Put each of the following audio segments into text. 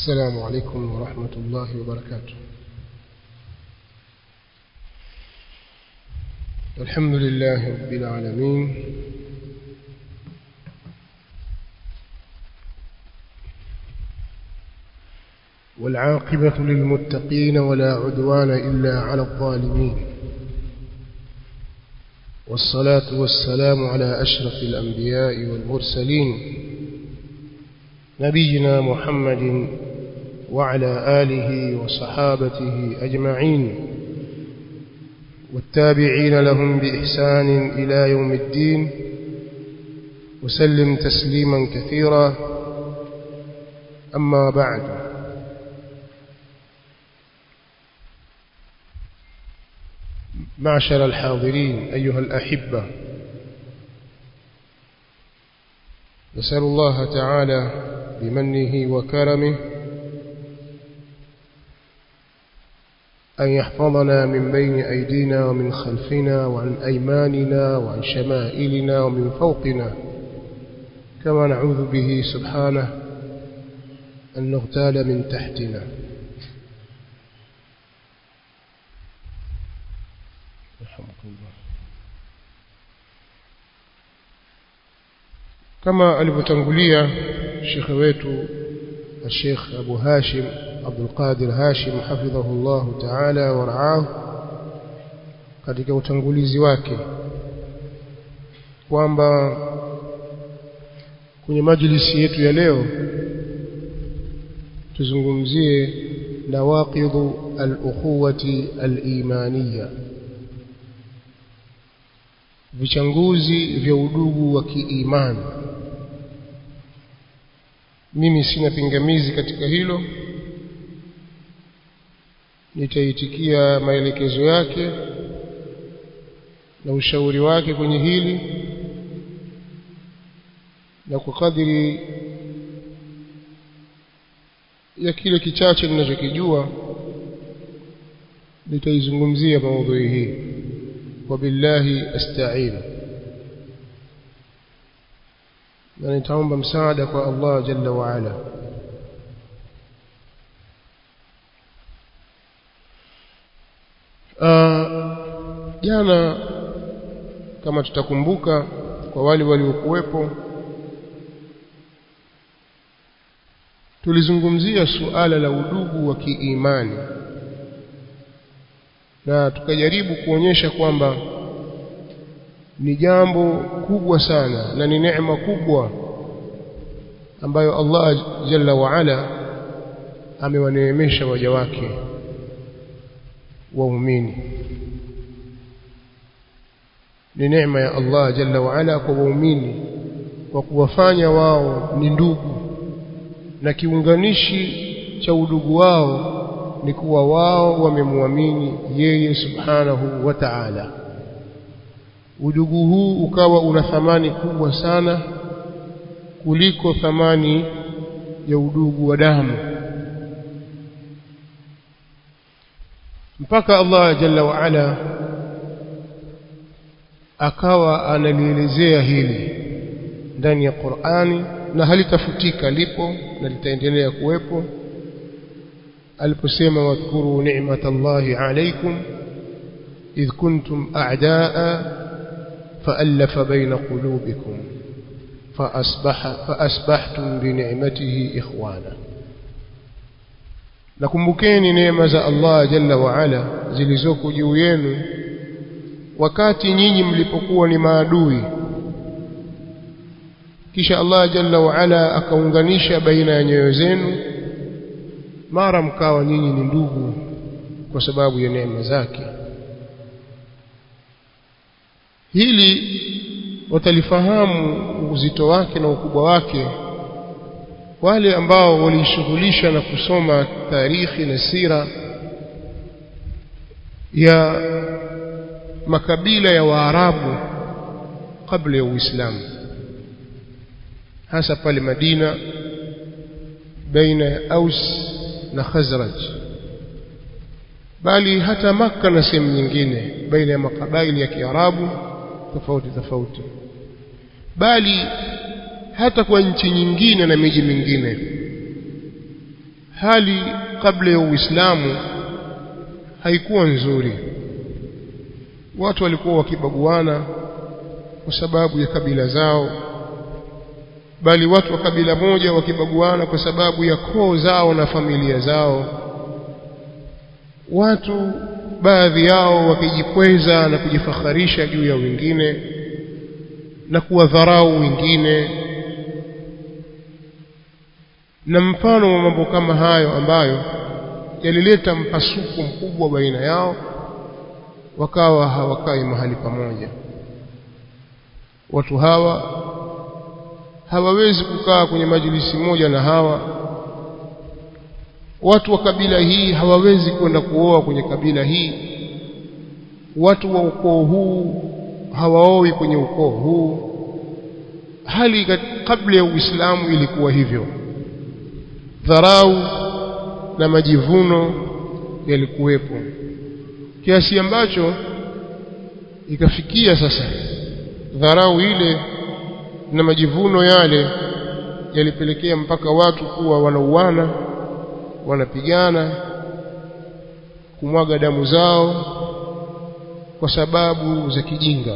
السلام عليكم ورحمة الله وبركاته الحمد لله رب العالمين والعاقبة للمتقين ولا عدوان إلا على الظالمين والصلاة والسلام على أشرف الأنبياء والمرسلين نبينا محمد وعلى آله وصحابته أجمعين والتابعين لهم بإحسان إلى يوم الدين وسلم تسليما كثيرا أما بعد معشر الحاضرين أيها الأحبة نسأل الله تعالى بمنه وكرمه أن يحفظنا من بين أيدينا ومن خلفنا وعن أيماننا وعن شمائلنا ومن فوقنا كما نعوذ به سبحانه أن نغتال من تحتنا رحمك الله كما alivyotangulia shekhe wetu الشيخ أبو هاشم عبد القادر هاشم حفظه الله تعالى ورعاه katika utangulizi wake kwamba kwenye majlisi yetu ya leo tuzungumzie nawaqidhu al-ukhuwati al-imaniyya vichanguzi vya udugu wa kiimani mimi sina pingamizi katika hilo nitaitikia maelekezo yake na ushauri wake kwenye hili na kwa kadiri ya kile kichache ninachokijua nitaizungumzia maudhui hii wabillahi asta'in na nitaomba msaada kwa Allah jalla wa ala jana kama tutakumbuka kwa wale waliokuwepo tulizungumzia suala la udugu wa kiimani na tukajaribu kuonyesha kwamba ni jambo kubwa sana na ni neema kubwa ambayo Allah jalla wa ala amewaneemesha waja wake waumini ni neema ya Allah jalla wa ala kwa waumini kwa kuwafanya wao ni ndugu na kiunganishi cha udugu wao ni kuwa wao wamemwamini yeye subhanahu wa ta'ala udugu huu ukawa una thamani kubwa sana kuliko thamani ya udugu wa damu mpaka Allah jalla wa ala akawa analielezea hili ndani ya Qur'ani na halitafutika lipo na litaendelea kuwepo aliposema wadhkuru ni'matallahi alaykum idh kuntum a'daa fa'alafa baina qulubikum فأصبح فأصبحتم بنعمته إخوانا nakumbukeni neema za Allah jalla wa ala zilizoko juu yenu wakati nyinyi mlipokuwa ni maadui kisha Allah jalla wa ala akaunganisha baina ya nyoyo zenu mara mkawa nyinyi ni ndugu kwa sababu ya neema zake hili watalifahamu uzito wake na ukubwa wake wale ambao walishughulisha na kusoma tarikhi na sira ya makabila ya Waarabu kabla ya Uislamu hasa pale Madina baina ya Aus na Khazraj bali hata Makka na sehemu nyingine baina ya makabaili ya Kiarabu tofauti tofauti bali hata kwa nchi nyingine na miji mingine hali kabla ya Uislamu haikuwa nzuri watu walikuwa wakibaguana kwa sababu ya kabila zao bali watu wa kabila moja wakibaguana kwa sababu ya koo zao na familia zao watu baadhi yao wakijikweza na kujifakharisha juu ya wengine na kuwadharau wengine na mfano wa mambo kama hayo ambayo yalileta mpasuko mkubwa baina yao wakawa hawakai mahali pamoja watu hawa hawawezi kukaa kwenye majlisi moja na hawa watu wa kabila hii hawawezi kwenda kuoa kwenye kabila hii watu wa ukoo huu hawaoi kwenye ukoo huu hali kabla ya Uislamu ilikuwa hivyo dharau na majivuno yalikuwepo kiasi ambacho ikafikia sasa dharau ile na majivuno yale yalipelekea mpaka watu kuwa wanauana wanapigana kumwaga damu zao kwa sababu za kijinga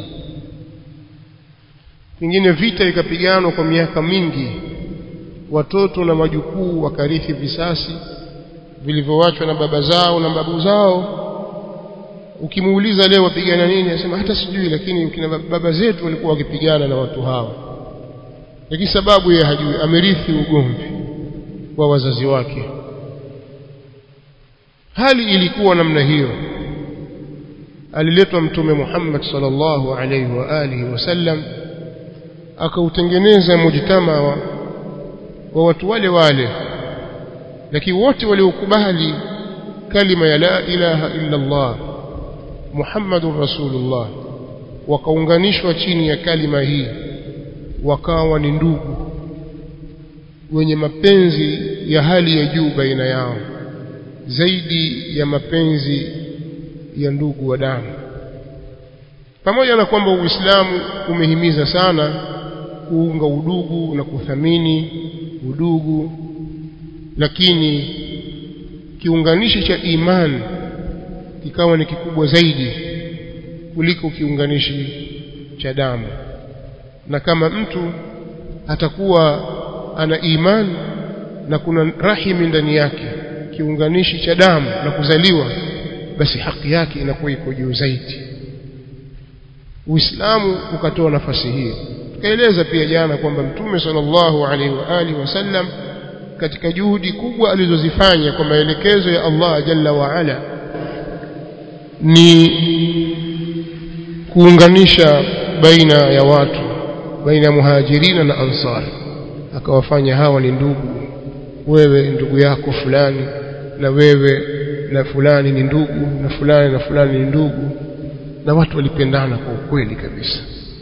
pengine vita ikapiganwa kwa miaka mingi watoto na majukuu wakarithi visasi vilivyoachwa na baba zao na babu zao ukimuuliza leo wapigana nini anasema hata sijui lakini kina baba zetu walikuwa wakipigana na watu hao lakini sababu yeye hajui amerithi ugomvi wa wazazi wake hali ilikuwa namna hiyo aliletwa mtume Muhammad sallallahu alaihi wa alihi wasallam akautengeneza mujtama wa, wa watu wale wale lakini wote waliokubali kalima ya la ilaha illa Allah Muhammadur Rasulullah wakaunganishwa chini ya kalima hii wakawa ni ndugu wenye mapenzi ya hali ya juu baina yao zaidi ya mapenzi ya ndugu wa damu pamoja na kwamba Uislamu umehimiza sana kuunga udugu na kuthamini udugu lakini kiunganishi cha imani kikawa ni kikubwa zaidi kuliko kiunganishi cha damu na kama mtu atakuwa ana imani na kuna rahimi ndani yake kiunganishi cha damu na kuzaliwa basi haki yake inakuwa iko juu zaidi Uislamu ukatoa nafasi hiyo tukaeleza pia jana kwamba Mtume sallallahu alaihi wa alihi wasallam katika juhudi kubwa alizozifanya kwa maelekezo ya Allah jalla wa ala ni kuunganisha baina ya watu baina ya muhajirina na ansar akawafanya hawa ni ndugu wewe ndugu yako fulani na wewe na fulani ni ndugu na fulani na fulani ni ndugu na watu walipendana kwa ukweli kabisa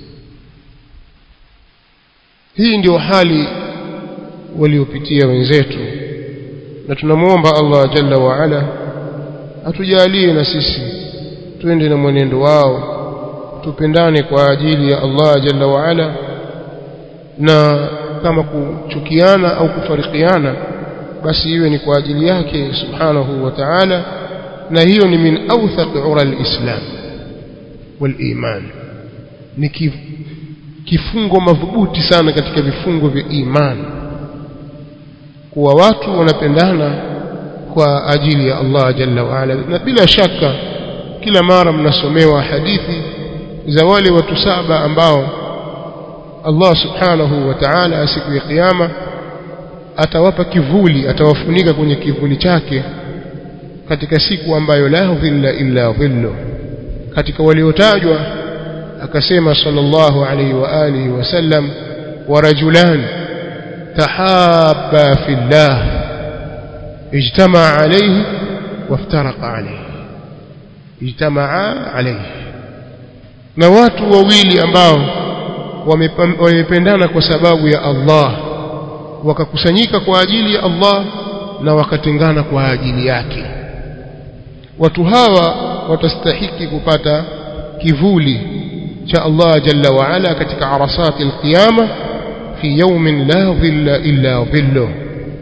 hii ndio hali waliopitia wenzetu na tunamwomba Allah jalla wa ala atujalie na sisi twende na mwenendo wao tupendane kwa ajili ya Allah jalla wa ala na kama kuchukiana au kufarikiana basi iwe ni kwa ajili yake subhanahu wa ta'ala na hiyo ni min awthaq ura alislam waliman ni kifungo madhubuti sana katika vifungo vya imani kuwa watu wanapendana kwa ajili ya Allah jalla wa ala na bila shaka kila mara mnasomewa hadithi za wale watu saba ambao Allah subhanahu wa ta'ala siku ya kiyama atawapa kivuli atawafunika kwenye kivuli chake katika siku ambayo la dhilla illa dhillu katika waliotajwa akasema sallallahu alayhi wa alihi wasallam wa rajulan tahabba fillah ijtama alayhi waftaraqa alayhi ijtamaa alayhi na watu wawili ambao wamependana kwa sababu ya Allah wakakusanyika kwa ajili ya Allah na wakatengana kwa ajili yake watu hawa watastahiki kupata kivuli cha Allah jalla wa ala katika arasati alqiyama fi yawmin la dhilla illa dhillu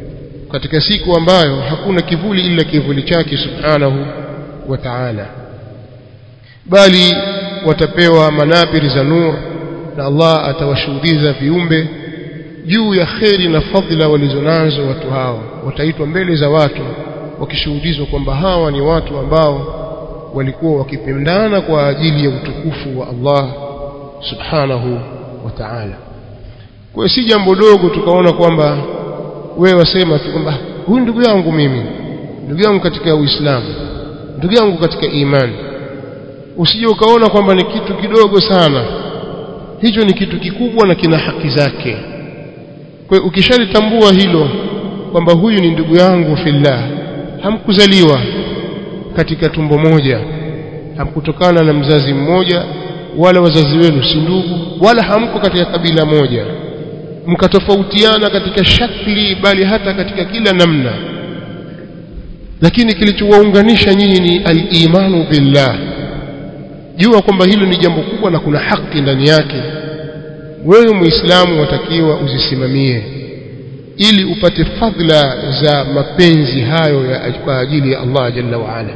katika siku ambayo hakuna kivuli ila kivuli chake subhanahu wa ta'ala bali watapewa manabiri za nur na Allah atawashuhudiza viumbe juu ya kheri na fadhila walizonazo watu hao wataitwa mbele za watu wakishuhudizwa kwamba hawa ni watu ambao walikuwa wakipendana kwa ajili ya utukufu wa Allah subhanahu wa ta'ala kwa si jambo dogo tukaona kwamba wewe wasema tu kwamba huyu ndugu yangu mimi ndugu yangu katika Uislamu ndugu yangu katika imani usije ukaona kwamba ni kitu kidogo sana hicho ni kitu kikubwa na kina haki zake kwa hiyo ukishalitambua hilo kwamba huyu ni ndugu yangu fillah hamkuzaliwa katika tumbo moja hamkutokana na mzazi mmoja wala wazazi wenu si ndugu wala hamko katika kabila moja mkatofautiana katika shakli bali hata katika kila namna lakini kilichowaunganisha nyinyi ni al-imanu billah jua kwamba hilo ni jambo kubwa na kuna haki ndani yake wewe muislamu watakiwa uzisimamie ili upate fadhila za mapenzi hayo ya kwa ajili ya Allah jalla wa ala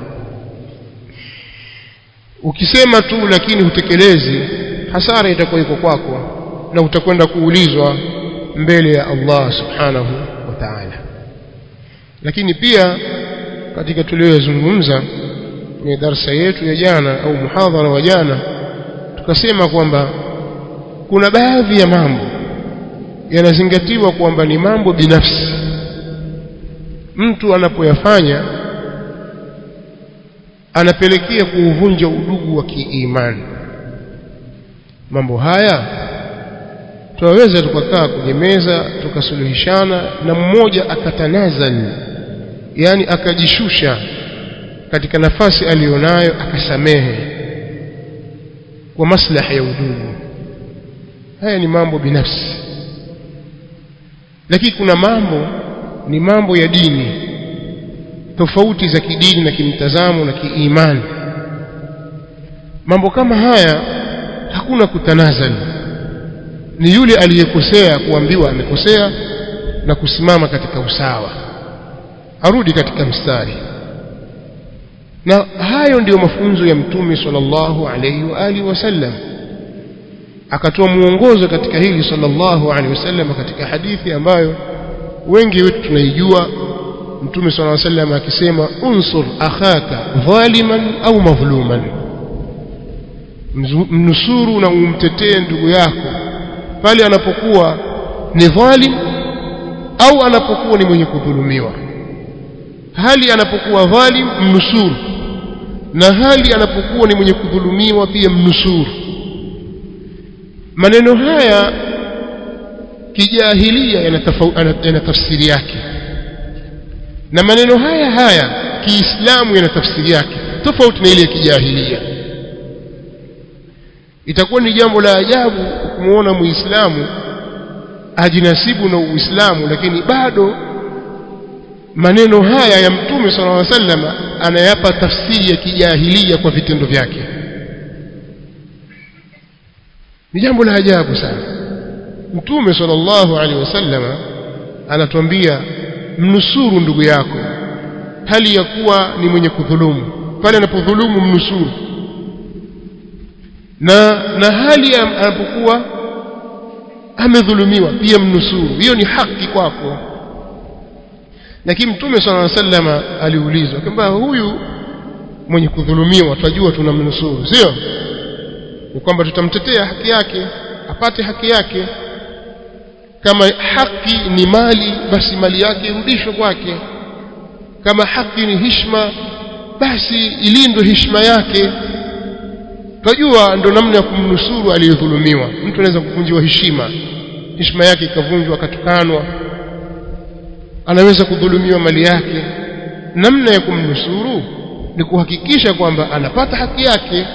ukisema tu lakini hutekelezi hasara itakuwa iko kwako na utakwenda kuulizwa mbele ya Allah subhanahu wa ta'ala lakini pia katika tuliyozungumza kwenye darsa yetu ya jana au muhadhara wa jana tukasema kwamba kuna baadhi ya mambo yanazingatiwa kwamba ni mambo binafsi mtu anapoyafanya anapelekea kuuvunja udugu wa kiimani mambo haya tunaweza tukakaa kwenye meza tukasuluhishana na mmoja akatanazal yani akajishusha katika nafasi aliyonayo akasamehe kwa maslaha ya udugu haya ni mambo binafsi lakini kuna mambo ni mambo ya dini tofauti za kidini na kimtazamo na kiimani mambo kama haya hakuna kutanazali ni yule aliyekosea kuambiwa amekosea na kusimama katika usawa arudi katika mstari na hayo ndiyo mafunzo ya mtume sallallahu alayhi wa alihi wasallam akatoa muongozo katika hili sallallahu alaihi wasallam katika hadithi ambayo wengi wetu tunaijua mtume sallallahu alaihi wasallam akisema unsur akhaka dhaliman au madhluman mnusuru na umtetee ndugu yako pale anapokuwa ni dhalim au anapokuwa ni mwenye kudhulumiwa hali anapokuwa dhalim mnusuru na hali anapokuwa ni mwenye kudhulumiwa pia mnusuru maneno haya kijahilia yana tafsiri yake na maneno haya haya kiislamu yana tafsiri yake tofauti na ile ya kijahilia itakuwa ni jambo la ajabu kumuona muislamu ajinasibu na uislamu lakini bado maneno haya ya mtume sallallahu alaihi wasallam anayapa tafsiri ya kijahilia kwa vitendo vyake ni jambo la ajabu sana mtume sallallahu alaihi wasallam anatuambia mnusuru ndugu yako hali ya kuwa ni mwenye kudhulumu pale anapodhulumu mnusuru na na hali anapokuwa amedhulumiwa pia mnusuru hiyo ni haki kwako lakini mtume sallallahu alaihi wasallam aliulizwa kwamba huyu mwenye kudhulumiwa twajua tunamnusuru sio ni kwamba tutamtetea haki yake apate haki yake kama haki ni mali basi mali yake irudishwe kwake kama haki ni hishma basi ilindwe hishma yake tunajua ndo namna ya kumnusuru aliyedhulumiwa mtu anaweza kuvunjiwa heshima heshima yake ikavunjwa akatukanwa anaweza kudhulumiwa mali yake namna ya kumnusuru ni kuhakikisha kwamba anapata haki yake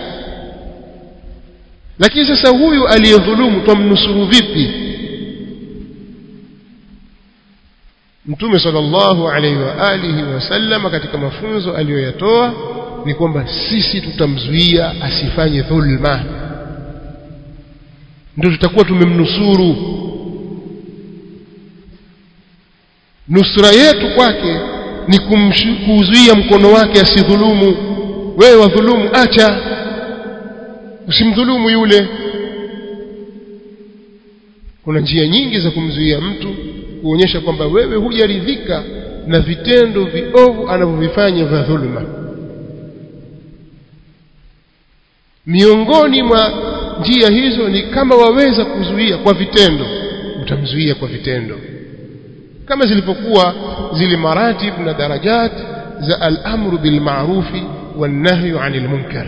lakini sasa huyu aliyedhulumu twamnusuru vipi mtume sallallahu alaihi wa alihi wasallam katika mafunzo aliyoyatoa ni kwamba sisi tutamzuia asifanye dhulma ndio tutakuwa tumemnusuru nusra yetu kwake ni kuzuia mkono wake asidhulumu wewe wadhulumu acha usimdhulumu yule kuna njia nyingi za kumzuia mtu kuonyesha kwamba wewe hujaridhika na vitendo viovu anavyovifanya vya dhuluma miongoni mwa njia hizo ni kama waweza kuzuia kwa vitendo utamzuia kwa vitendo kama zilipokuwa zile maratib na darajat za al-amru bil ma'rufi wan nahyu 'anil munkar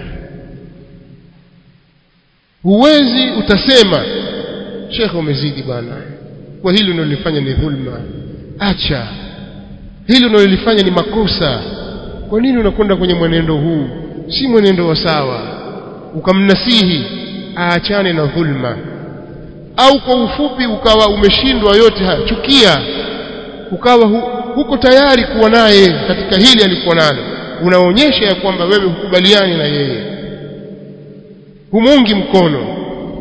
huwezi utasema shekhe umezidi bwana kwa hili unalofanya ni dhulma acha hili unalolifanya ni makosa kwa nini unakwenda kwenye mwenendo huu si mwenendo wa sawa ukamnasihi aachane na dhulma au kwa ufupi ukawa umeshindwa yote haya chukia ukawa hu, huko tayari kuwa naye katika hili alikuwa nalo unaonyesha ya kwamba wewe hukubaliani na yeye humungi mkono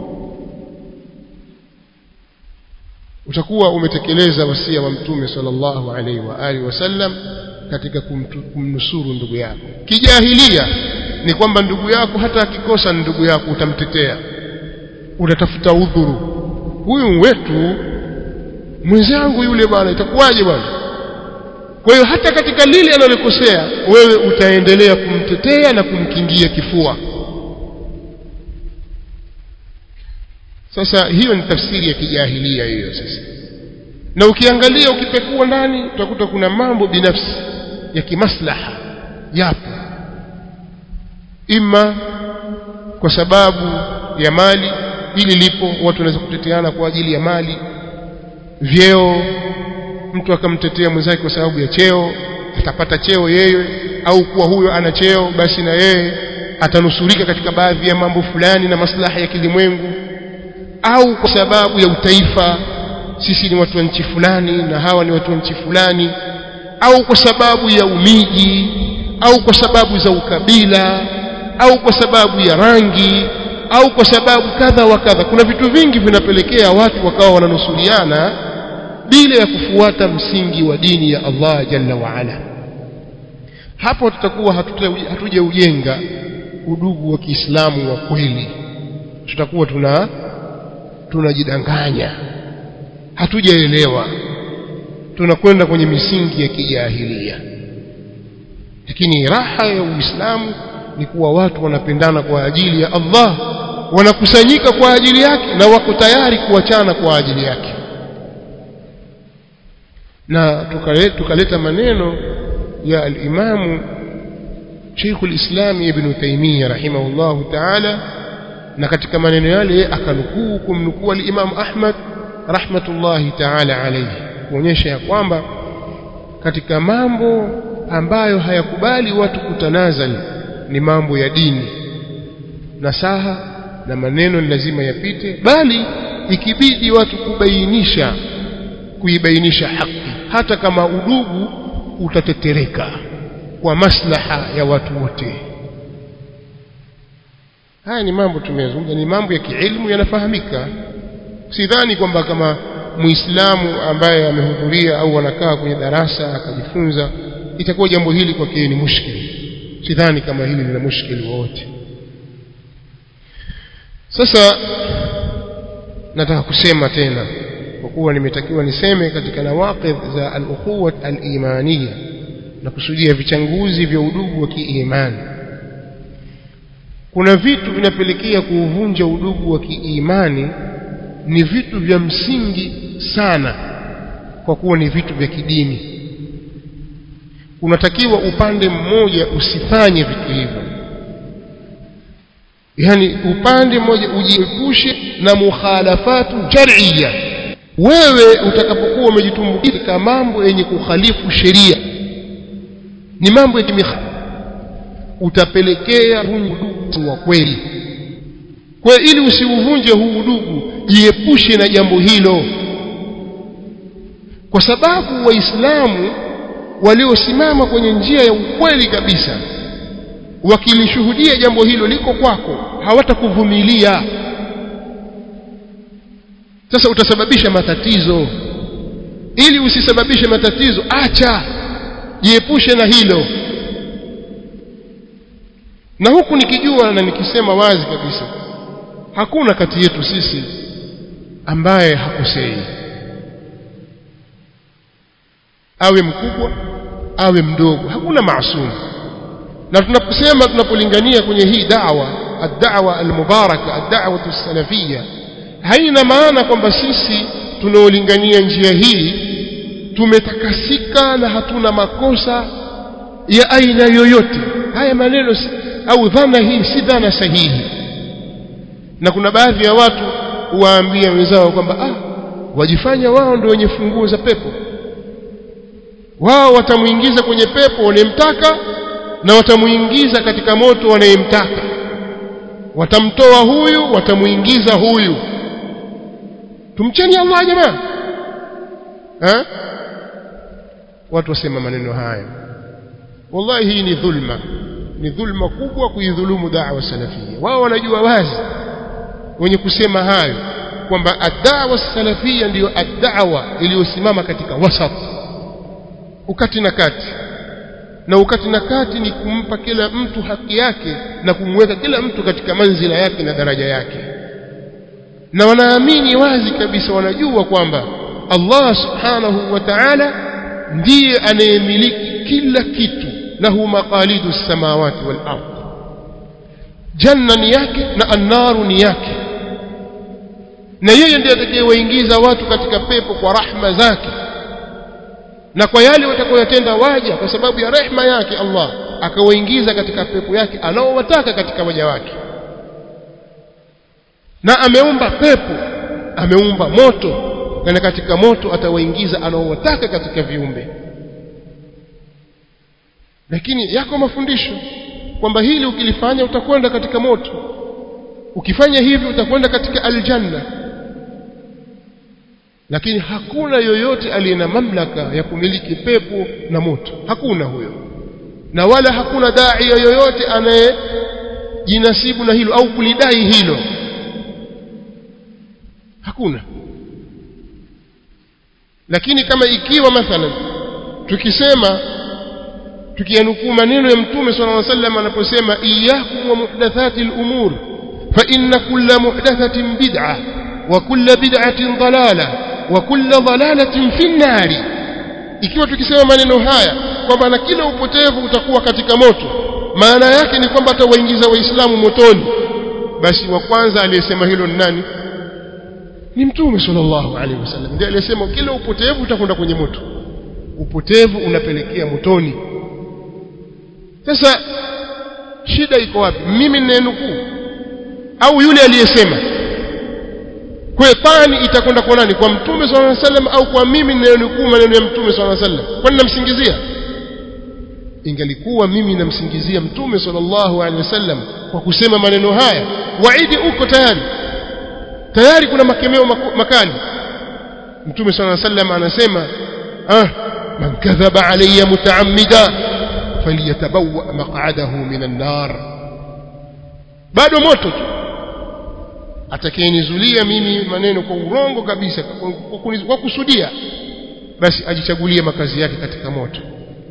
utakuwa umetekeleza wasia wa mtume sallallahu alaihi wa alihi wasallam katika kumtu, kumnusuru ndugu yako kijahilia ni kwamba ndugu yako hata akikosa ndugu yako utamtetea utatafuta udhuru huyu wetu mwenzangu yule bwana itakuwaje bwana kwa hiyo hata katika lile analokosea wewe utaendelea kumtetea na kumkingia kifua sasa hiyo ni tafsiri ya kijahilia hiyo sasa na ukiangalia ukipekua ndani utakuta kuna mambo binafsi ya kimaslaha yapo ima kwa sababu ya mali hili lipo watu wanaweza kuteteana kwa ajili ya mali vyeo mtu akamtetea mwenzake kwa sababu ya cheo atapata cheo yeye au kuwa huyo ana cheo basi na yeye atanusurika katika baadhi ya mambo fulani na maslaha ya kilimwengu au kwa sababu ya utaifa sisi ni watu wa nchi fulani na hawa ni watu wa nchi fulani au kwa sababu ya umiji au kwa sababu za ukabila au kwa sababu ya rangi au kwa sababu kadha wa kadha kuna vitu vingi vinapelekea watu wakawa wananusuriana bila ya kufuata msingi wa dini ya Allah jalla wa ala hapo tutakuwa hatujaujenga udugu wa Kiislamu wa kweli tutakuwa tuna tunajidanganya hatujaelewa tunakwenda kwenye misingi ya kijahilia lakini raha ya Uislamu ni kuwa watu wanapendana kwa ajili ya Allah wanakusanyika kwa ajili yake na wako tayari kuachana kwa ajili yake na tukaleta, tukaleta maneno ya al-Imamu Sheikh al-Islam Ibn Taymiyyah rahimahullahu ta'ala na katika maneno yale akanukuu kumnukuu al-Imam Ahmad rahmatullahi ta'ala alayhi kuonyesha ya kwamba katika mambo ambayo hayakubali watu kutanazali ni mambo ya dini nasaha na maneno ni lazima yapite bali ikibidi watu kubainisha kuibainisha haki hata kama udugu utatetereka kwa maslaha ya watu wote haya ni mambo tumeyazungumza ni mambo ya kiilmu yanafahamika sidhani kwamba kama muislamu ambaye amehudhuria au anakaa kwenye darasa akajifunza itakuwa jambo hili kwake ni mushkili sidhani kama hili lina mushkili wowote sasa nataka kusema tena kwa kuwa nimetakiwa niseme katika nawaqidh za al-ukhuwa al-imaniya na kusudia vichanguzi vya udugu wa kiimani kuna vitu vinapelekea kuuvunja udugu wa kiimani ni vitu vya msingi sana kwa kuwa ni vitu vya kidini unatakiwa upande mmoja usifanye vitu hivyo yani upande mmoja ujiepushe na mukhalafatu shar'iyya wewe utakapokuwa umejitumbukia katika mambo yenye kukhalifu sheria ni mambo ya kimikha utapelekea udugu wa kweli kwa ili usiuvunje huu udugu jiepushe na jambo hilo kwa sababu waislamu waliosimama kwenye njia ya ukweli kabisa wakilishuhudia jambo hilo liko kwako hawatakuvumilia sasa utasababisha matatizo ili usisababishe matatizo acha jiepushe na hilo na huku nikijua na nikisema wazi kabisa hakuna kati yetu sisi ambaye hakosei awe mkubwa awe mdogo hakuna maasumu na tunaposema tunapolingania kwenye hii da'wa ad-da'wa al-mubaraka ad-da'wa as-salafiyya haina maana kwamba sisi tunaolingania njia hii tumetakasika na hatuna makosa ya aina yoyote haya maneno si, au dhana hii si dhana sahihi na kuna baadhi ya watu huwaambia wenzao kwamba ah wajifanya wao ndio wenye funguo za pepo wao watamuingiza kwenye pepo wanayemtaka na watamuingiza katika moto wanayemtaka watamtoa huyu watamuingiza huyu tumcheni Allah jamaa eh watu wasema maneno haya wallahi hii ni dhulma ni dhulma kubwa kuidhulumu da'wa salafia wao wanajua wazi wenye kusema hayo kwamba ad-da'wa salafia ndiyo ad-da'wa iliyosimama katika wasat ukati na kati na ukati na kati ni kumpa kila mtu haki yake na kumweka kila mtu katika manzila yake na daraja yake na wanaamini wazi kabisa wanajua kwamba Allah subhanahu wa ta'ala ndiye anayemiliki kila kitu lahu maqalidu samawati wal ard janna ni yake na annaru ni yake na yeye ndiye atakayewaingiza watu katika pepo kwa rahma zake na kwa yale watakayoyatenda waja kwa sababu ya rehma yake Allah akawaingiza katika pepo yake anaowataka katika waja wake na ameumba pepo ameumba moto na katika moto atawaingiza anaowataka katika viumbe lakini yako mafundisho kwamba hili ukilifanya utakwenda katika moto ukifanya hivi utakwenda katika aljanna lakini hakuna yoyote aliye na mamlaka ya kumiliki pepo na moto hakuna huyo na wala hakuna dai yoyote anayejinasibu na hilo au kulidai hilo hakuna lakini kama ikiwa mathalan tukisema tukianukuu maneno ya mtume صلى الله عليه وسلم anaposema iyyakum wa muhdathati al-umur fa inna kulla muhdathatin bid'ah wa kulla bid'atin dalalah wa kulla dalalatin fi an-nar ikiwa tukisema maneno haya kwamba na kila upotevu utakuwa katika moto maana yake ni kwamba atawaingiza waislamu motoni basi wa kwanza aliyesema hilo ni nani ni mtume sallallahu alaihi wasallam ndiye aliyesema kila upotevu utakwenda kwenye moto upotevu unapelekea motoni sasa shida iko wapi mimi ninenukuu au yule aliyesema kwa tani itakwenda kwa nani kwa mtume sallallahu alaihi wasallam au kwa mimi ninenukuu maneno ya mtume sallallahu alaihi wasallam kwani namsingizia ingalikuwa mimi namsingizia mtume sallallahu alaihi wasallam kwa kusema maneno haya waidi uko tayari tayari kuna makemeo makali mtume sallallahu alaihi wasallam anasema ah man kadhaba alayya mutaammida falyatabawa maq'adahu minan nar bado moto tu atakayenizulia mimi maneno kwa urongo kabisa kwa kusudia basi ajichagulie makazi yake katika moto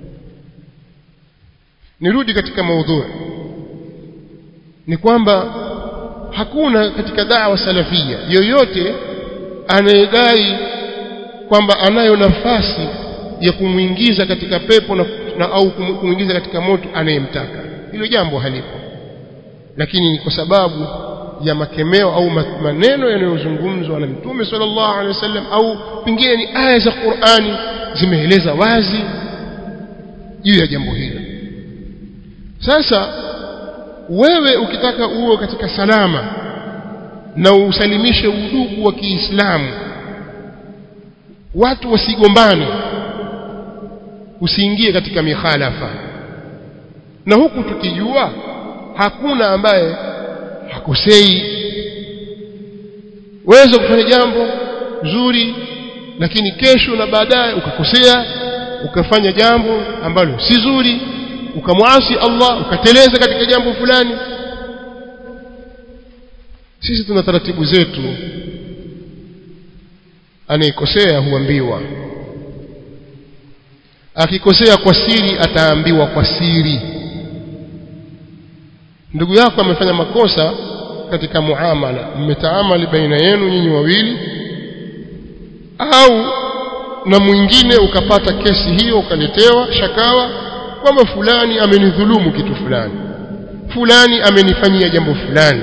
nirudi katika maudhui ni kwamba hakuna katika da'wa salafia yoyote anayedai kwamba anayo nafasi ya kumwingiza katika pepo na, na au kumwingiza katika moto anayemtaka hilo jambo halipo lakini ni kwa sababu ya makemeo au maneno yanayozungumzwa na mtume sallallahu alaihi wasallam au pengine ni aya za Qur'ani zimeeleza wazi juu ya jambo hilo sasa wewe ukitaka uwe katika salama na usalimishe udugu wa Kiislamu watu wasigombane usiingie katika mikhalafa na huku tukijua hakuna ambaye hakosei waweza kufanya jambo zuri lakini kesho na baadaye ukakosea ukafanya jambo ambalo si zuri ukamwasi Allah ukateleza katika jambo fulani sisi tuna taratibu zetu anayekosea huambiwa akikosea kwa siri ataambiwa kwa siri ndugu yako amefanya makosa katika muamala mmetaamali baina yenu nyinyi wawili au na mwingine ukapata kesi hiyo ukaletewa shakawa kwamba fulani amenidhulumu kitu fulani fulani amenifanyia jambo fulani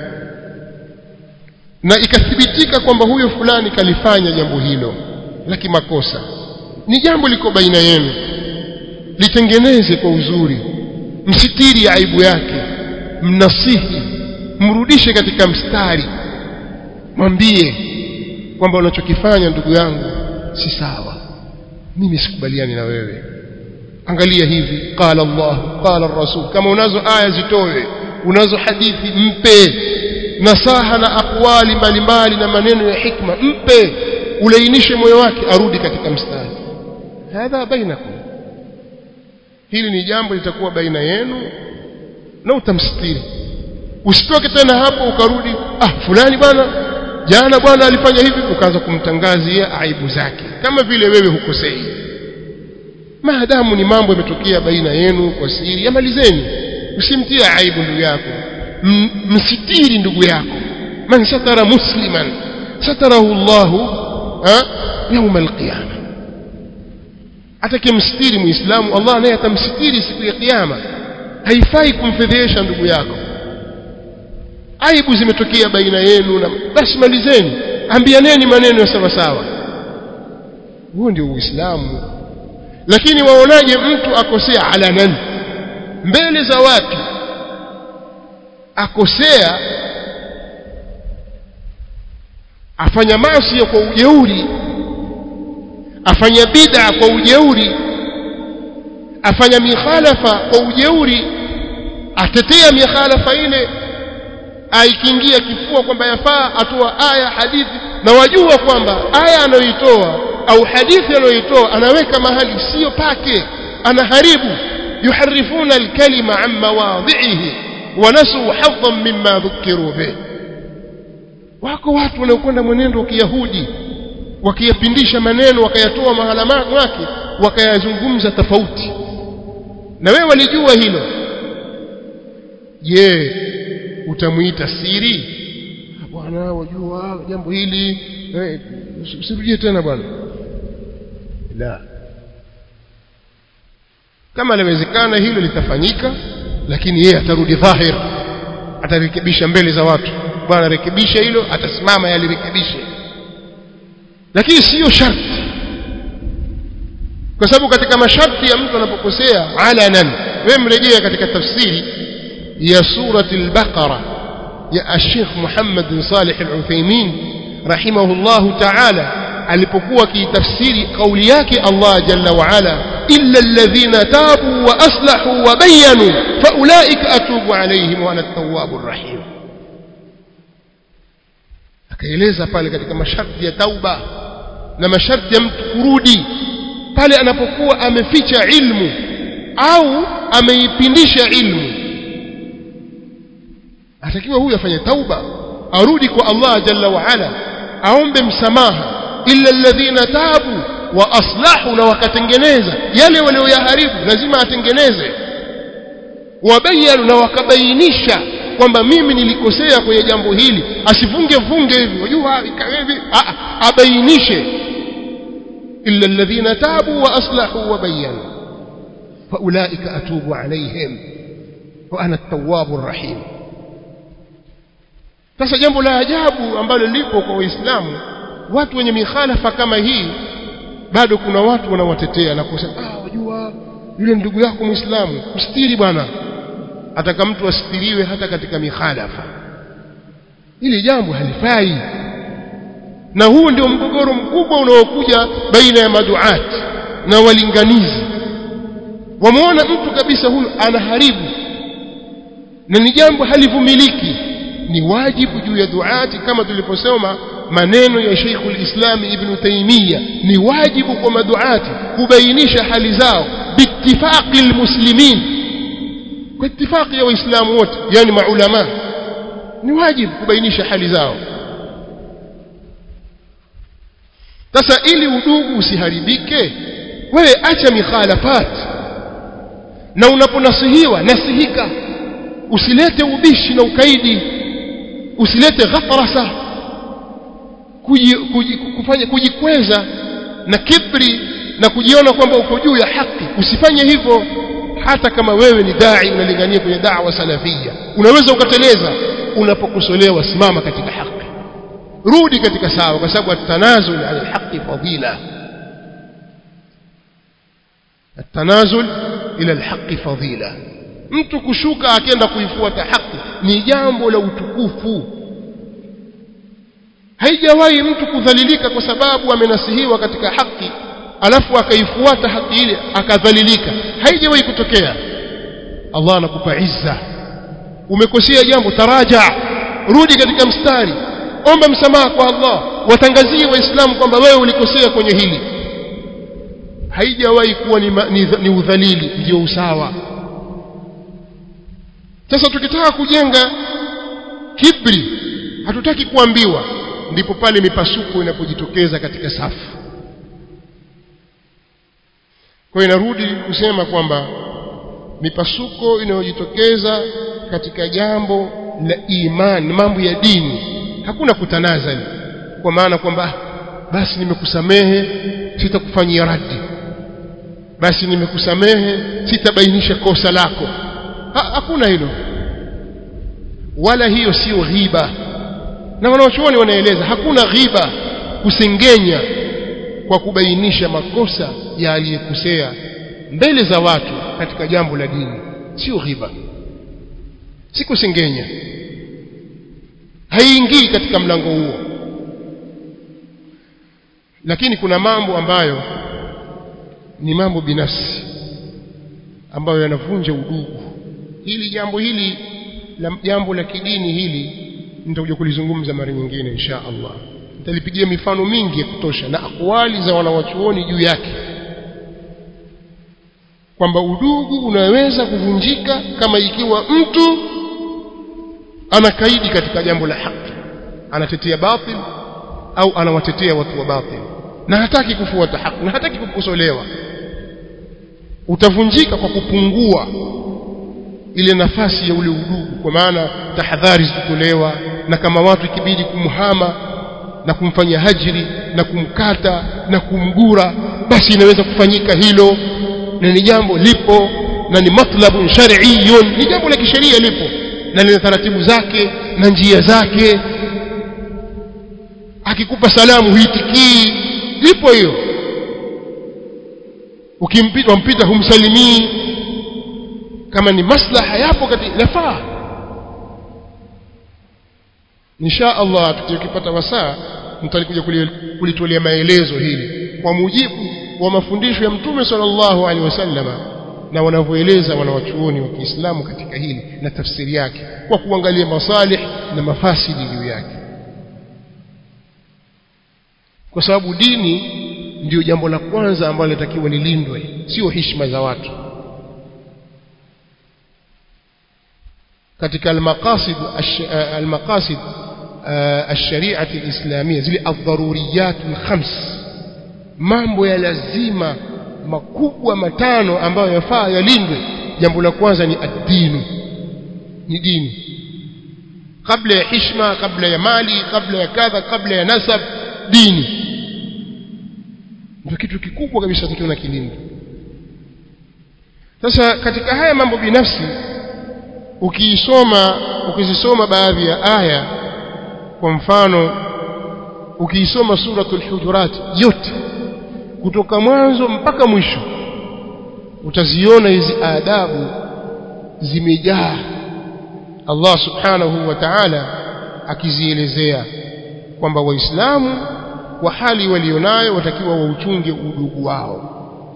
na ikathibitika kwamba huyo fulani kalifanya jambo hilo la kimakosa ni jambo liko baina yenu litengeneze kwa uzuri msitiri aibu yake mnasihi mrudishe katika mstari mwambie kwamba unachokifanya ndugu yangu si sawa mimi sikubaliani na wewe angalia hivi qala Allah qala rasul kama unazo aya zitoe unazo hadithi mpe nasaha na akwali mbalimbali na maneno ya hikma mpe ulainishe moyo wake arudi katika mstari hadha bainakum hili ni jambo litakuwa baina yenu na utamstiri usitoke tena hapo ukarudi ah fulani bwana jana bwana alifanya hivi ukaanza kumtangazia aibu zake kama vile wewe hukosei maadamu ni mambo yametokea baina yenu kwa siri yamalizeni usimtie aibu ndugu yako M msitiri ndugu yako man satara musliman satarahu Allahu يوم القيامه atakimstiri muislamu Allah naye atamstiri siku ya kiyama haifai kumfedhesha ndugu yako aibu zimetokea baina yenu na basi malizeni ambianeni maneno ya sawa sawa huo ndio uislamu lakini waonaje mtu akosea alanan mbele za watu akosea afanya maasi kwa ujeuri afanya bid'a kwa ujeuri afanya mikhalafa kwa ujeuri atetea mikhalafa ile aikingia kifua kwamba yafaa atoa aya hadithi na wajua kwamba aya anayoitoa au hadithi anayoitoa anaweka mahali sio pake anaharibu yuharifuna alkalima an mawadhihi wanasu hadhan mimma dhukiru bih wako watu wanaokwenda mwenendo wa kiyahudi wakiyapindisha maneno wakayatoa mahala mwake wakayazungumza tofauti na wewe walijua hilo je utamuita siri bwana wajua jambo hili eh, usirudie tena bwana la kama inawezekana hilo litafanyika lakini yeye atarudi dhahir atarekebisha mbele za watu bwana rekebisha hilo atasimama yalirekebishe lakini siyo sharti kwa sababu katika masharti ya mtu anapokosea alanan wewe mrejea katika tafsiri ya surati al-baqara ya Sheikh Muhammad bin Salih al-Uthaymeen rahimahullah ta'ala alipokuwa kitafsiri kauli yake Allah jalla wa ala illa alladhina tabu wa aslahu wa bayyanu fa ulaika atubu alayhim wa ana at-tawwabur rahim akaeleza pale katika masharti ya tauba na masharti ya mtu kurudi pale anapokuwa ameficha ilmu au ameipindisha ilmu atakiwa huyu afanye tauba arudi kwa Allah jalla wa ala aombe msamaha illa alladhina tabu wa aslahu na wakatengeneza yale walioyaharibu lazima atengeneze wabayanu na wakabainisha kwamba mimi nilikosea kwenye jambo hili asifunge funge hivi unajua hivi abainishe illa alladhina tabu wa aslahu wa bayanu faulaika atubu alaihim wa ana at-tawwabur rahim sasa jambo la ajabu ambalo lipo kwa waislamu watu wenye mikhalafa kama hii bado kuna watu wanawatetea na kusema ah wajua yule ndugu yako muislamu mstiri bwana ataka mtu asitiriwe hata katika mikhalafa hili jambo halifai na huu ndio mgogoro mkubwa unaokuja baina ya maduati na walinganizi wameona mtu kabisa huyu anaharibu na ni jambo halivumiliki ni wajibu juu ya duati kama tuliposoma maneno ya Sheikhul Islam Ibn Taymiyyah ni wajibu kwa maduati kubainisha hali zao biittifaqi almuslimin kwa ittifaqi ya waislamu wote yani maulama ni wajibu kubainisha hali zao sasa ili udugu usiharibike wewe acha mikhalafat na unaponasihiwa nasihika usilete ubishi na ukaidi usilete ghatrasa kuji, kuji, kufanya kujikweza na kibri na kujiona kwamba uko juu ya haki usifanye hivyo hata kama wewe ni dai unalingania kwenye da'wa salafia unaweza ukateleza unapokosolewa simama katika haki rudi katika sawa kwa sababu at-tanazul ala al-haqqi fadila at-tanazul ila al-haqqi fadila mtu kushuka akienda kuifuata haki ni jambo la utukufu haijawahi mtu kudhalilika kwa sababu amenasihiwa katika haki alafu akaifuata haki ile akadhalilika haijawahi kutokea Allah anakupa izza umekosea jambo taraja rudi katika mstari omba msamaha kwa Allah watangazie waislamu kwamba wewe ulikosea kwenye hili haijawahi kuwa ni, ni, ni udhalili ndio usawa sasa tukitaka kujenga kibri hatutaki kuambiwa ndipo pale mipasuko inapojitokeza katika safu kwa inarudi kusema kwamba mipasuko inayojitokeza katika jambo la imani mambo ya dini hakuna kutanazali kwa maana kwamba basi nimekusamehe sitakufanyia radi basi nimekusamehe sitabainisha kosa lako ha, hakuna hilo wala hiyo sio ghiba na wanaochuoni wanaeleza hakuna ghiba kusengenya kwa kubainisha makosa ya aliyekosea mbele za watu katika jambo la dini sio ghiba si kusengenya haiingii katika mlango huo lakini kuna mambo ambayo ni mambo binafsi ambayo yanavunja udugu hili jambo hili la jambo la kidini hili nitakuja kulizungumza mara nyingine insha Allah nitalipigia mifano mingi ya kutosha na akwali za wanawachuoni juu yake kwamba udugu unaweza kuvunjika kama ikiwa mtu anakaidi katika jambo la haki anatetea batil au anawatetea watu wa batil na hataki kufuata haki na hataki kukosolewa utavunjika kwa kupungua ile nafasi ya ule udugu kwa maana tahadhari zitolewa na kama watu ikibidi kumhama na kumfanya hajri na kumkata na kumgura basi inaweza kufanyika hilo na ni jambo lipo na ni matlabun shar'iyyun ni jambo la kisheria lipo na lina taratibu zake na njia zake akikupa salamu huitikii lipo hiyo ukimpita wampita humsalimii kama ni maslaha yapo katika nafaa insha Allah tukipata wasaa mtalikuja kulitolea maelezo hili kwa mujibu wa mafundisho ya mtume sallallahu alaihi wasallama na wanavyoeleza wanawachuoni wa Kiislamu katika hili na tafsiri yake kwa kuangalia masalih na mafasidi juu yake kwa sababu dini ndiyo jambo la kwanza ambalo linatakiwa lilindwe sio heshima za watu katika almaqasid almaqasid الشريعه الاسلاميه zile adharuriyat alkhams mambo ya lazima makubwa matano ambayo yafaa yalindwe jambo la kwanza ni ad-dinu ni dini kabla ya heshima kabla ya mali kabla ya kadha kabla ya nasab dini ndio kitu kikubwa kabisa tukiona kilindi sasa katika haya mambo binafsi ukiisoma ukizisoma baadhi ya aya kwa mfano ukiisoma suratul hujurat yote kutoka mwanzo mpaka mwisho utaziona hizi adabu zimejaa Allah subhanahu wa ta'ala akizielezea kwamba waislamu kwa hali walionayo watakiwa wauchunge udugu wao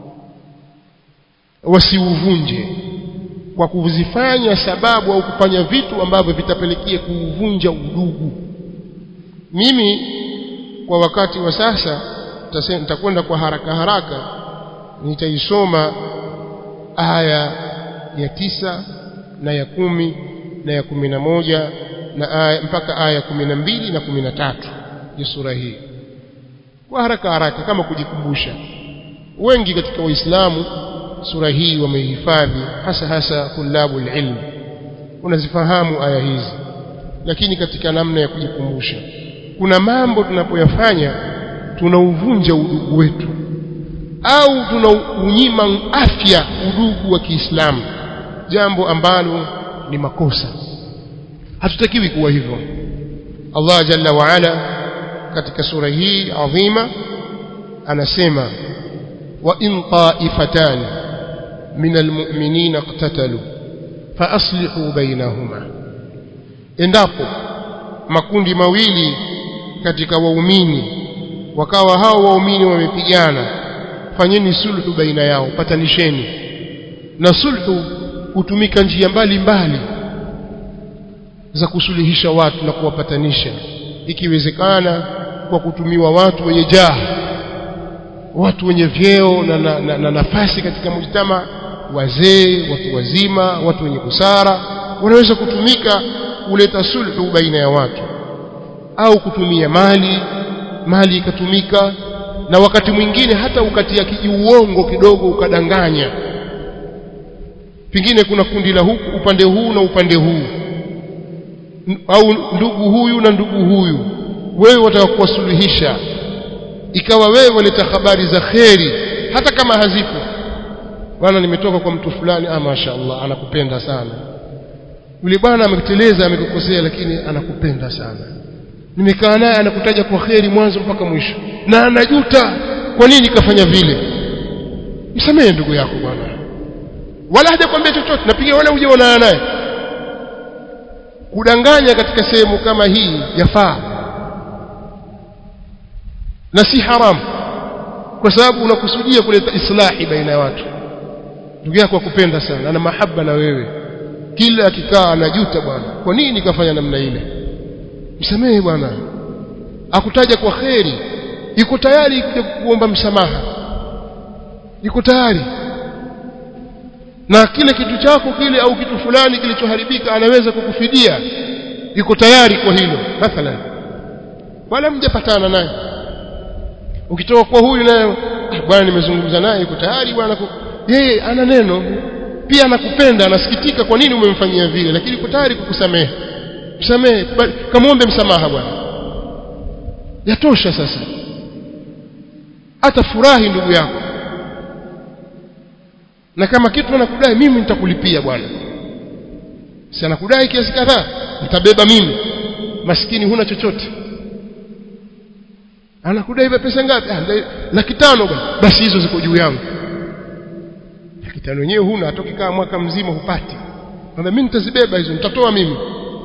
wasiuvunje kwa kuzifanya sababu au kufanya vitu ambavyo vitapelekea kuuvunja udugu mimi kwa wakati wa sasa nitakwenda kwa haraka haraka nitaisoma aya ya tisa na ya kumi na ya kumi na moja na aya mpaka aya ya kumi na mbili na kumi na tatu ya sura hii kwa haraka haraka kama kujikumbusha wengi katika waislamu sura hii wameihifadhi hasa hasa tulabu ilmu unazifahamu aya hizi lakini katika namna ya kujikumbusha kuna mambo tunapoyafanya tunauvunja udugu wetu au tunaunyima afya udugu wa Kiislamu jambo ambalo ni makosa hatutakiwi kuwa hivyo Allah jalla wa ala katika sura hii adhima anasema wa in ta'ifatan min almu'minina iqtatalu fa aslihu bainahuma endapo makundi mawili katika waumini wakawa hao waumini wamepigana fanyeni sulhu baina yao patanisheni na sulhu hutumika njia mbalimbali za kusuluhisha watu na kuwapatanisha ikiwezekana kwa kutumiwa watu wenye jaha watu wenye vyeo na, na, na, na nafasi katika mujtama wazee watu wazima watu wenye busara wanaweza kutumika kuleta sulhu baina ya watu au kutumia mali mali ikatumika na wakati mwingine hata ukatia kijiuongo kidogo ukadanganya pengine kuna kundi la huku upande huu na upande huu au ndugu huyu na ndugu huyu wewe wataka kuwasuluhisha ikawa wewe waleta habari za kheri hata kama hazipo bwana nimetoka kwa mtu fulani ah mashaallah anakupenda sana yule bwana ameteleza amekukosea lakini anakupenda sana nimekaa naye anakutaja kwa kheri mwanzo mpaka mwisho na anajuta kwa nini kafanya vile msamehe ndugu yako bwana wala hajakwambia chochote napiga wala uje unaana naye kudanganya katika sehemu kama hii yafaa na si haramu kwa sababu unakusudia kuleta islahi baina ya watu ndugu yako akupenda sana ana mahaba na wewe kila akikaa anajuta bwana kwa nini kafanya namna ile msamehe bwana akutaja kwa kheri yuko tayari kuja kuomba msamaha yuko tayari na kile kitu chako kile au kitu fulani kilichoharibika anaweza kukufidia yuko tayari kwa hilo mathalan wala mjapatana naye ukitoka kwa huyu naye bwana nimezungumza naye yuko tayari bwana yeye ana neno pia anakupenda anasikitika kwa nini umemfanyia vile lakini yuko tayari kukusamehe msamehe kamwombe msamaha bwana yatosha sasa hata furahi ndugu yako na kama kitu anakudai mimi nitakulipia bwana si anakudai kiasi kadhaa nitabeba mimi maskini huna chochote anakudai pesa ngapi ah, laki tano bwana basi hizo ziko juu yangu laki tano wenyewe huna atokikaa mwaka mzima hupati na mimi nitazibeba hizo nitatoa mimi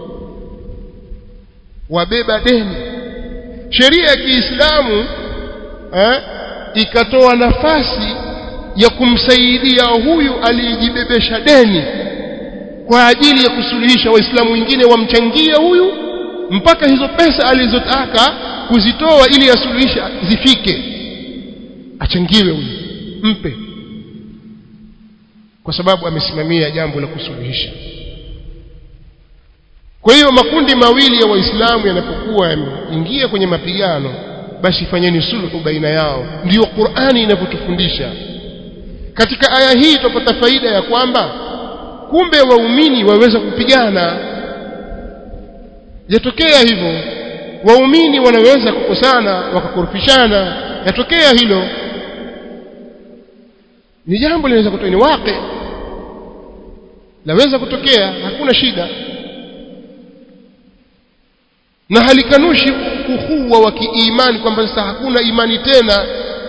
wabeba deni sheria ya Kiislamu eh, ikatoa nafasi ya kumsaidia huyu aliyejibebesha deni kwa ajili ya kusuluhisha waislamu wengine wamchangie huyu mpaka hizo pesa alizotaka kuzitoa ili asuluhishe zifike achangiwe huyu mpe kwa sababu amesimamia jambo la kusuluhisha kwa hiyo makundi mawili ya waislamu yanapokuwa yameingia kwenye mapigano basi fanyeni sulhu baina yao ndiyo Qur'ani inavyotufundisha katika aya hii tupata faida ya kwamba kumbe waumini waweza kupigana yatokea hivyo waumini wanaweza kukosana wakakorofishana yatokea hilo ni jambo linaweza kutokea ni wake laweza kutokea hakuna shida na halikanushi ukhuwa wa kiimani kwamba sasa hakuna imani tena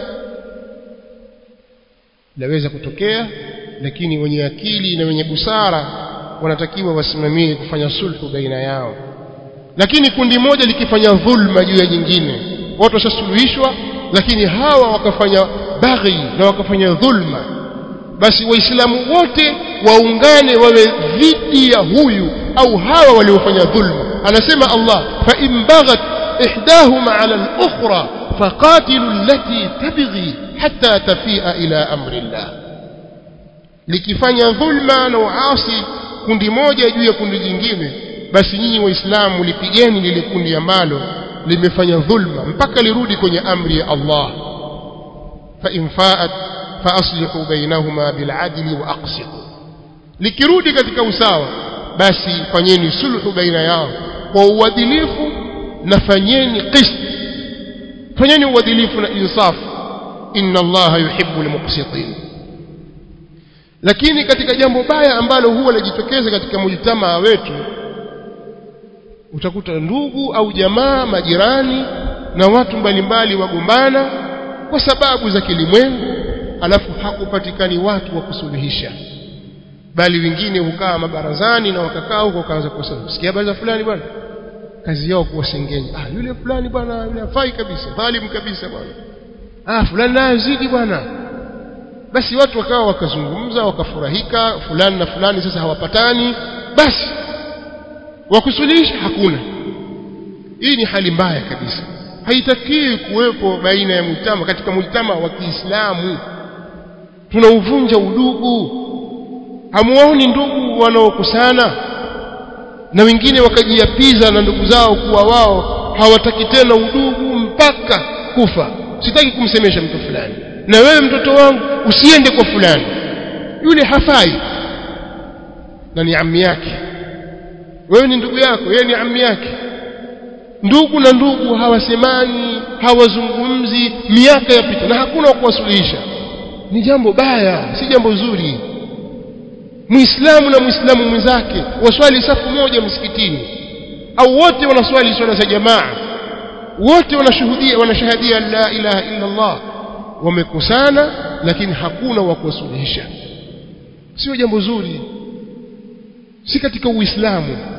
laweza kutokea lakini wenye akili na wenye busara wanatakiwa wasimamie kufanya sulhu baina yao lakini kundi moja likifanya dhulma juu ya jingine watu washasuluhishwa lakini hawa wakafanya baghi na wakafanya dhulma basi waislamu wote waungane wawe dhidi ya huyu au hawa waliofanya dhulma anasema Allah fa in baghat ihdahuma ala al-ukhra faqatilu allati tabghi hatta tafia ila amri Allah likifanya dhulma na uasi kundi moja juu ya kundi jingine basi nyinyi waislamu lipigeni lile kundi ambalo limefanya dhulma mpaka lirudi kwenye amri ya Allah fa in fa'at fa aslihu bainahuma bil adli wa aqsitu likirudi katika usawa basi fanyeni sulhu baina yao kwa uadilifu na fanyeni qist fanyeni uadilifu na insaf inna allaha yuhibbu almuqsitin lakini katika jambo baya ambalo huwa linajitokeza katika mujtamaa wetu utakuta ndugu au jamaa majirani na watu mbalimbali wagombana kwa sababu za kilimwengu alafu hakupatikani watu wa kusuluhisha bali wengine hukaa mabarazani na wakakaa huko wakaanza kusema sikia habari za fulani bwana kazi yao kuwasengenya ah yule fulani bwana yule hafai kabisa dhalim kabisa bwana ah fulani naye zidi bwana basi watu wakawa wakazungumza wakafurahika fulani na fulani sasa hawapatani basi wakusuluhisha hakuna hii ni hali mbaya kabisa haitakiwi kuwepo baina ya mujtama katika mujtama wa Kiislamu tunauvunja udugu hamuoni ndugu wanaokusana na wengine wakajiapiza na ndugu zao kuwa wao hawataki tena udugu mpaka kufa sitaki kumsemesha mtu fulani na wewe mtoto wangu usiende kwa fulani yule hafai na ni ammi yake wewe ni ndugu yako yeye ni ammi yake ndugu na ndugu hawasemani hawazungumzi miaka yapita na hakuna wa kuwasuluhisha ni jambo baya si jambo zuri muislamu na muislamu mwenzake waswali safu moja msikitini au wote wanaswali swala za jamaa wote wanashuhudia wanashahadia la ilaha illa Allah wamekusana lakini hakuna wa kuwasuluhisha sio jambo zuri si katika uislamu